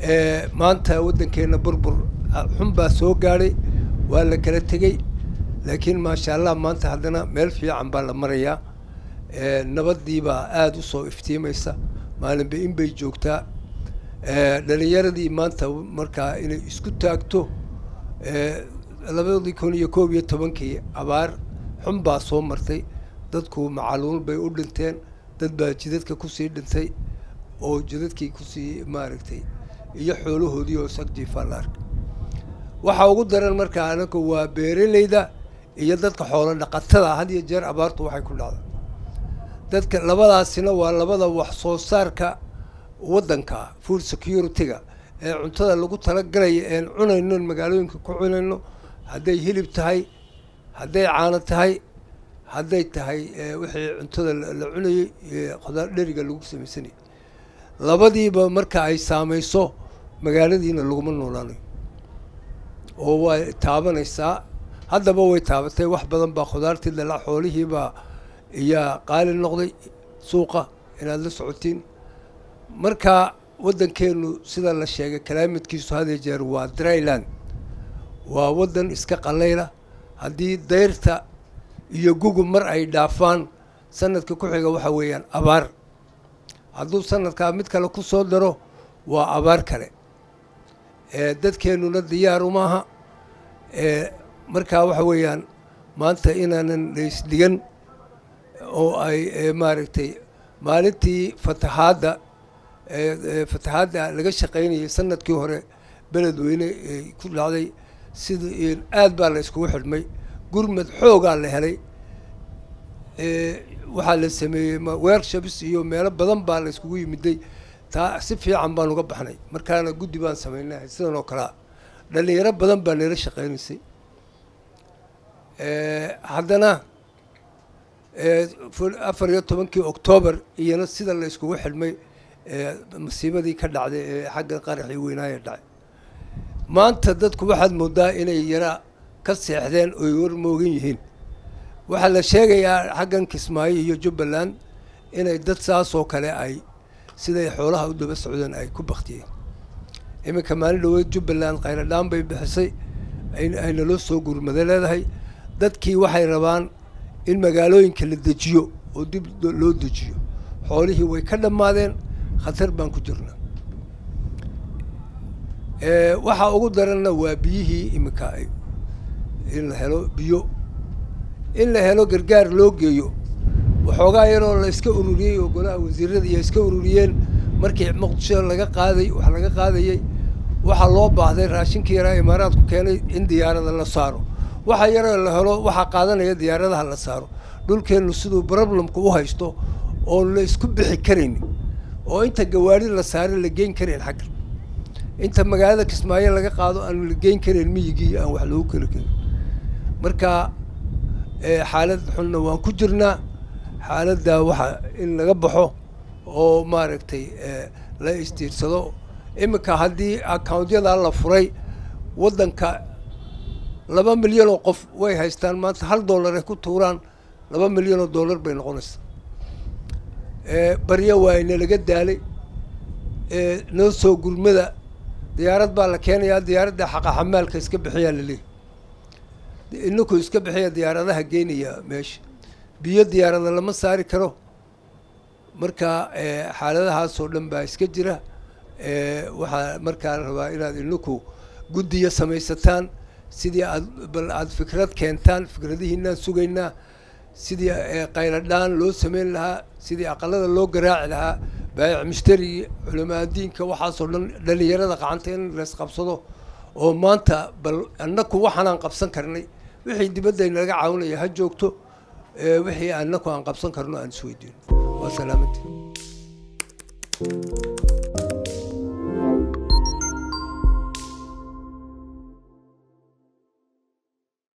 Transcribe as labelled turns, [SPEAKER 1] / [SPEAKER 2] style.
[SPEAKER 1] maanta waddankeenna burbur xun baa soo gaadhay waa la kala tegey laakiin maasha allah maanta haddana meel fiican baa la marayaa nabadii baa aada u soo iftiimaysa maalinba in bay joogtaa dhalinyaradii maanta markaa inay isku taagto labadii kun iyo koob iyo tobankii abaar xun baa soo martay dadku macaluul bay u dhinteen dad baa jidadka kusii dhintay oo jidadkii kusii maaragtay iyo xoolahoodii oo sagjiifaa la arkay waxaa ugu daran markaa anagu waa beeraleyda iyo dadka xoolo dhaqatada had iyo jeer abaartu waxay ku dhacda dadka labadaasina waa labada wax soo saarka waddanka food security-ga ee cuntada lagu talagalaya een cunayno magaalooyinka ku cunayno hadday hilib tahay hadday caano tahay hadday tahay wixii cuntada la cunayay khudaar dheriga lagu samaysanayay labadiiba marka ay saamayso magaaladiina laguma noolaanayo oo way taabanaysaa haddaba way taabatay wax badan baa khudaartii dala xoolihiibaa iyaa qaali noqday suuqa inaad la socotiin marka waddankeenu sida la sheegay kalaamadkiisu hadee jeer waa dryland waa waddan iska qalayla haddii dayrta iyo gugub mar ay dhaafaan sanadka ku xiga waxa weeyaan abaar hadduu sanadkaa mid kale ku soo daro waa abaar kale dadkeenuna diyaar umaaha markaa waxa weeyaan maanta inaanan laysdhigan oo ay maaragtay maalintii fatahaadda fatahaadda laga shaqaynayay sanadkii hore beledweyne ku dhacday sida aad baa la iskugu xidhmay gurmad xoogaa la helay waxaa la sameeyey workshops iyo meelo badan baa la iskugu yimiday taa si fiican baan uga baxnay markaana guddi baan samaynahay sidan oo kalea dhalinyaro badan baa nala shaqaynaysay haddana afar iyo tobankii octoobar iyana sida la iskugu xidhmay masiibadii ka dhacday ee xagga qaraxii weynaaya dhacay maanta dadku waxaad moodaa inay yara ka seexdeen oy warmoogan yihiin waxaa la sheegayaa xaggan kismaayo iyo jubbaland inay dad saas oo kale ay siday xoolaha u daba socdeen ay ku baktiyeen iminka maalin dhaweed jubbaland khayradhaan bay bixisay ay naloo soo gurmado leedahay dadkii waxay rabaan in magaalooyinka la dejiyo oo dib loo dejiyo xoolihii way ka dhammaadeen khatar baan ku jirnaa waxaa ugu daranna waa biyihii iminka in la helo biyo in la helo gargaar loo geeyo waxoogaa yaroo la iska ururiyey oo golaha wasiirada iyo iska ururiyeen markii muqdisho laga qaaday wax laga qaadayey waxaa loo baahday raashinkii yaraa imaaraadku keenay in diyaarada la saaro waxa yaroo la helo waxaa qaadanaya diyaaradaha la saaro dhulkeennu siduu problemka u haysto oon la isku bixi karaynin oo inta gawaari la saare la geyn karayn xagga inta magaalada kismaayo laga qaado aan la geyn karayn miyigii aan wax loogu keli karin marka xaalad xunna waan ku jirnaa xaaladda waxa in laga baxo oo maaragtay la istiirsado iminka haddii accountyada la furay waddanka laba milyan oo qof way haystaan maanta hal dollar ay ku tuuraan laba milyan oo dollar bay noqonaysaa barya waa inalaga daalay noo soo gurmada diyaarad baa la keenayaa diyaaradda xaqa xamaalka iska bixiyaa laleeyahy inaku iska bixiya diyaaradaha geynaya meesha biyo diyaarada lama saari karo marka xaaladahaasoo dhan baa iska jira waxaa markaa la rabaa inaad inaku guddiya samaysataan sidii aad bal aad fikrad keentaan fikradihiinaan sugaynaa sidii qayladhaan loo sameyn lahaa sidii aqalada loo garaaci lahaa baayic mushtari culamaa diinka waxaasoo dhan dhalinyarada qacanta in lays qabsado oo maanta bal annaku waxaanaan qabsan karnay wixii dibadda naga caawinaya ha joogto wixii annaku aan qabsan karno aan isweydiino waa salaamantii